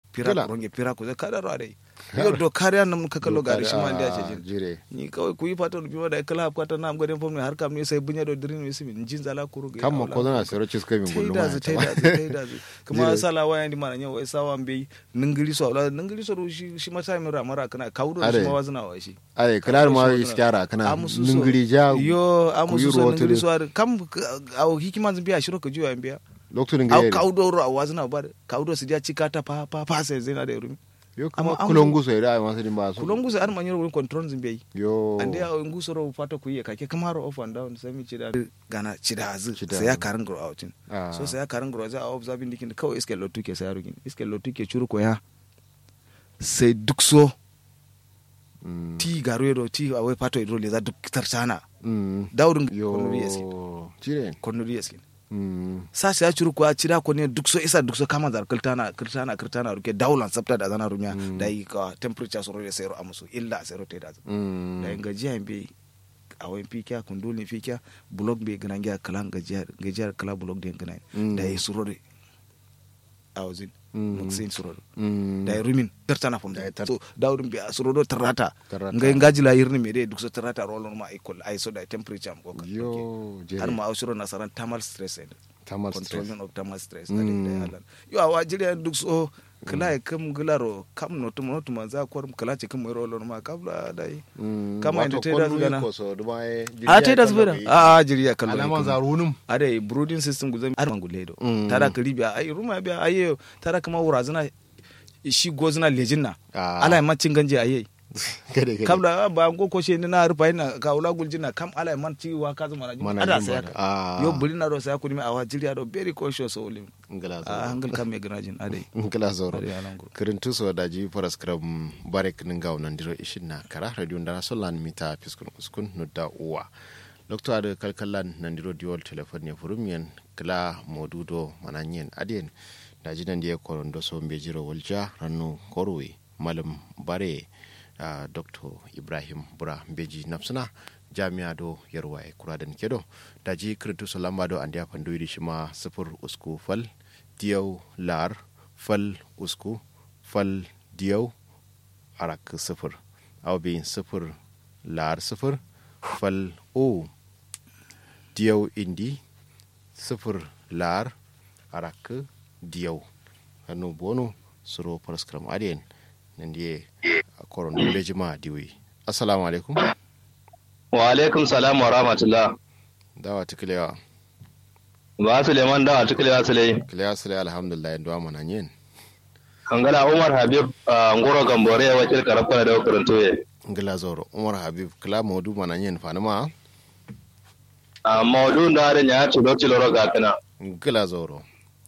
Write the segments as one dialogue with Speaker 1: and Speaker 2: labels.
Speaker 1: pira
Speaker 2: Kila.
Speaker 1: ronge pira ko kada ro dai yo do kariya nam ka kallo gari shi ma da ce jin
Speaker 2: jire
Speaker 1: ni kawai ku yi fatan biyo da kala kwata na gwadin fom ne har kam ne sai bunya do dirin ne simin jin zala kuru ga
Speaker 2: kan ma ko zana sero cis kai min gullu
Speaker 1: taida
Speaker 2: ma
Speaker 1: zu taida zu taida zu kuma sala waya ndi mana nyawo sawa mbe ningiri so la ningiri so shi shi mata mi ra mara kana kaudo
Speaker 2: Are.
Speaker 1: shi ma wazna wa shi
Speaker 2: ai kalar ma
Speaker 1: Kaudo shi
Speaker 2: iskara kana
Speaker 1: Amusu so-
Speaker 2: ningiri ja
Speaker 1: yo amusu so
Speaker 2: rotu
Speaker 1: ningiri so ar- kam au hikima zimbiya shiro ka juwa mbiya
Speaker 2: lokacin
Speaker 1: au
Speaker 2: ga
Speaker 1: kaudo ro wazna ba kaudo su dia cikata pa pa pa sai zina da rumi
Speaker 2: yo kuma
Speaker 1: Amma
Speaker 2: kulongu so ida ai masu din ba su
Speaker 1: kulongu sai ar manyoro wurin control zimbiya
Speaker 2: yo
Speaker 1: ande ya nguso ro fata ku yi kake kamar off and down sai mi cida gana cida azu
Speaker 2: Cida
Speaker 1: sai ya
Speaker 2: azu.
Speaker 1: karin grow outin
Speaker 2: Ah.
Speaker 1: so sai ya karin grow za a observing dikin kawai iske lotu ke sai ya rugin iske lotu ke churu ko ya sai duk so
Speaker 2: Mm.
Speaker 1: ti garo yedo ti awai pato idro le za duk tarchana
Speaker 2: Mm.
Speaker 1: daudun
Speaker 2: yo
Speaker 1: konuri yaskin
Speaker 2: jire
Speaker 1: konuri yaskin
Speaker 2: Mm.
Speaker 1: sa sai ya churu ko ya cida ko ne duk so isa duk so kama zar kirtana kirtana kirtana ruke daulan sabta da zana rumiya da yi ka temperature so ro sai ro amusu illa sai ro te da
Speaker 2: Mm.
Speaker 1: da yin gajiya be a wayan fikiya kundulin fikiya blog be gana gya kalan gajiyar gajiyar kala blog den gana
Speaker 2: Mm.
Speaker 1: da yi surore a wazin
Speaker 2: Mm.
Speaker 1: mutsin surore
Speaker 2: Mm.
Speaker 1: da yi rumin tartana fam da so daudun be a suroro tarata
Speaker 2: Tarata.
Speaker 1: ngai ngaji la yirni me de duk so tarata rolon ma equal ai so da temperature am ko ka
Speaker 2: yo jire
Speaker 1: har ma ausuro nasaran thermal stress and
Speaker 2: tamal stress
Speaker 1: controlling of thermal stress
Speaker 2: Mm.
Speaker 1: da dai halan yo awa jiri duk so kala e kam gularo kam no to no to manza kwar kala ce kam rolon ma kabla dai
Speaker 2: Mm.
Speaker 1: kama
Speaker 2: Wato
Speaker 1: inda ta yi da
Speaker 2: kwallo
Speaker 1: gana.
Speaker 2: ko so duma e
Speaker 1: a ta da zubira a a jiri ya kallo
Speaker 2: alaman zarunum
Speaker 1: ade brooding system guzan ar manguledo
Speaker 2: Mm.
Speaker 1: tara karibiya ai ruma biya aye tara kama wurazina shi gozina lejinna
Speaker 2: Ah.
Speaker 1: ala man cin ganje aye
Speaker 2: kade kade
Speaker 1: kabla ba go ko she na rufa ina ka ula guljina kam ala man ci wa ka zama na
Speaker 2: Mana
Speaker 1: ada
Speaker 2: jin
Speaker 1: sai
Speaker 2: ba da.
Speaker 1: ka
Speaker 2: Ah.
Speaker 1: yo bulina do sai ku mi awa jiri do very cautious o lim
Speaker 2: ngala
Speaker 1: a
Speaker 2: zo
Speaker 1: hangal kam me ganajin ade
Speaker 2: ngala zo
Speaker 1: ade alangur
Speaker 2: kirintu so daji faras kram barek ninga nan diro ishin na kara radio ndara solan mita fiskun uskun nudda uwa lokto ade kalkallan nan diro diol telefon ne furumyen kala modudo mananyen adien daji nan die korondo so mbe jiro walja rannu korwe malam bare uh, dr ibrahim bura mbeji nafsuna jami'a do yarwa e kuradan kedo daji kirintu so lamba do andiya pandoyidi shima sifur usku fal diyaw lar fal usku fal diyaw arak sifir aw bin sifir lar sifir fal o diyaw indi sifir lar arak diyaw hannu bono suro paraskram adien nandiye koron lejima diwi assalamu alaikum
Speaker 3: wa alaikum salam wa rahmatullah
Speaker 2: dawa tiklewa
Speaker 3: ba suleiman dawa tukulewa sulai
Speaker 2: kilewa sile alhamdulillah ndo mana nyen
Speaker 3: kangala umar habib a ngoro gambore ya wakil karafana da wakarin toye
Speaker 2: ngila zoro umar habib kila modu mana nyen fanima
Speaker 3: a maudu da harin ya ci lokci loro ga kana
Speaker 2: ngila zoro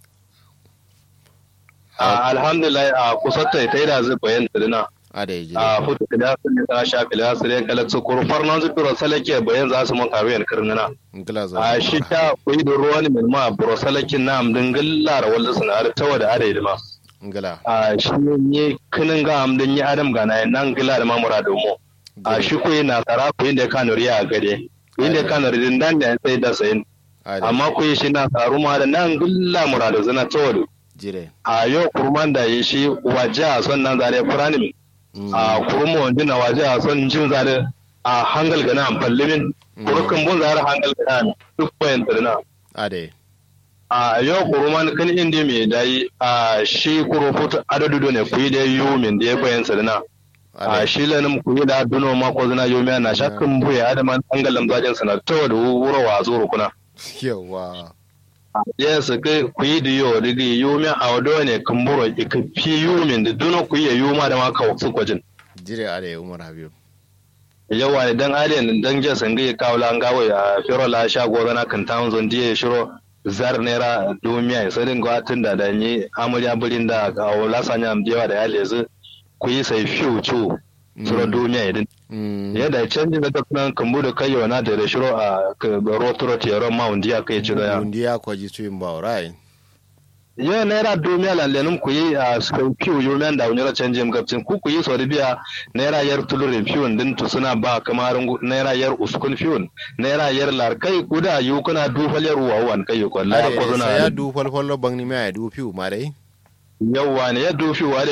Speaker 3: a alhamdulillah a kusatta ta yi da zai bayan tsirina
Speaker 2: ada yi
Speaker 3: a
Speaker 2: jire
Speaker 3: hutu da sun yi ta shafi da su rai kalak su kurfar nan zubiro salake bayan za su mun karu yan kirnina
Speaker 2: ngila zoro
Speaker 3: a shi ta kuyi da ruwan min ma buro salakin na amdin gillar wanda suna har tawa da are ma
Speaker 2: ngila
Speaker 3: a shi ne kinin ga amdin yi adam ga na nan gila da mamura domo a shi kuyi na tsara kuyi da kanuri a gade kuyi da kanuri din dan da sai da sayin
Speaker 2: ada
Speaker 3: amma kuyi shi na tsaru ma da nan gilla muradu zina tawa
Speaker 2: jire
Speaker 3: a yau kurman da yi shi waje a son nan zare furanin a kurma wanda na waje a son jin zare a hangal gana amfallimin kurukan bun zare hangal gana duk bayan tsirina
Speaker 2: ada yi
Speaker 3: a yau kuruman kan indi mai dayi a shi kuro futu adadu ne kuyi da yiwu min da ya bayan tsirina a shi lanin kuyi da duno ma ko zina yiwu na shakkan buya adaman hangalan zajin sana tawa da wurawa a zuru kuna
Speaker 2: yawa
Speaker 3: yes ke kuyi da yo digi yumi a wado ne kumburo ka fi yumin da duno kuyi ya yuma da ma ka su kwajin
Speaker 2: jire ada yi umar habib
Speaker 3: yawa ne dan alien dan je sangi ya kawo lan gawo ya firo la sha gora na kan town zone die shiro zar nera dumiya sai din gwatin da da ni amuriya burin da ga wala sanya am jewa da yale zu kuyi sai fiu chu shiro dumiya idin
Speaker 2: Mm.
Speaker 3: yadda canji na dukkan kambu da kayo na da shiro a rotoro tiyaron mount ya kai ci da ya
Speaker 2: Burundi ya kwaji tuyin ba rai
Speaker 3: yo naira dumiya lallenum ku yi a suka piu yo men da unyara canjim gabcin ku ku yi so biya naira yar tulurin piun din tu suna ba kamar naira yar uskun piun naira yar lar kai guda yu kuna dufal yar wawan kai ko la
Speaker 2: Are,
Speaker 3: ko
Speaker 2: sai ya
Speaker 3: suna
Speaker 2: du falfalo bang ni mai du fiu ma dai
Speaker 3: yawa ne ya dufi wa